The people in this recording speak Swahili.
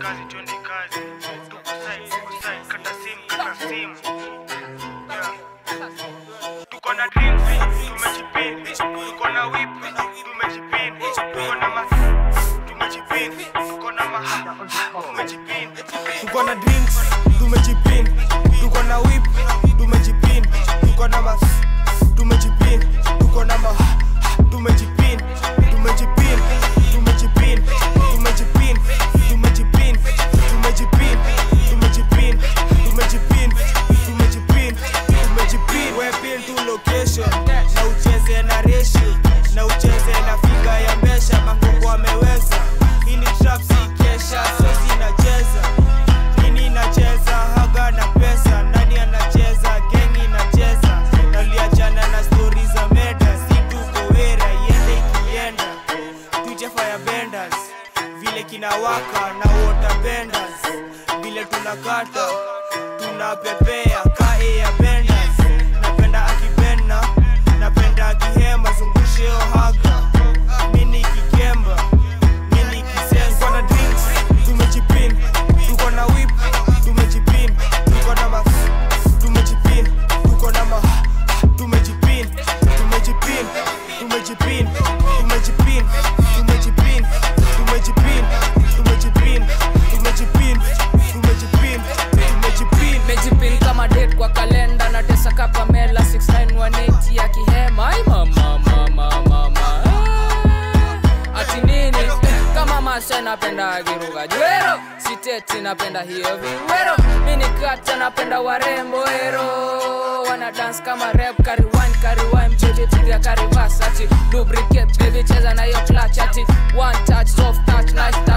kazi twende kazi tukusai tukusai kata simu kata simu yeah. tuko na drinks tumejipin tuko na whip tumejipin tuko na ma tumejipin tuko na ma tumejipin tuko na drinks tumejipin tuko na whip tumejipin tuko na ma tumejipin tuko na ma tumejipin tumejipin tumejipin tumejipin tumejipin tumejipin tumejipin tumejipin tumejipin tumejipin wepin tu location na ucheze na ratio na ucheze na figa ya mesha mangoko ameweza hii ni trap si kesha sosi inacheza nini inacheza haga na pesa nani anacheza gengi inacheza naliachana na stori za meda si tuko wera iende ikienda tuche firebenders vile kinawaka na water benders vile tunakata tunapepea kae ya benders napenda akipenda napenda akihema zungushe ohaga mini kikemba mini kisensa tuko na drinks tumejipin tuko na whip tumejipin tuko na ma tumejipin tuko na ma tumejipin tumejipin tumejipin tumejipin tumejipin tumejipin tumejipin tumejipin tumejipin tumejipin mejipin kama date kwa kalenda na tesa kapamela 6918 ya kihema ai mama mama mama Ah. ati nini Eh, kama masha napenda agiruga jwero siteti napenda hiyo viwero mini kata napenda warembo ero wana dance kama rap kariwan kariwan mcheje tiga karivas ati lubricate baby cheza na hiyo clutch ati one touch soft touch nice touch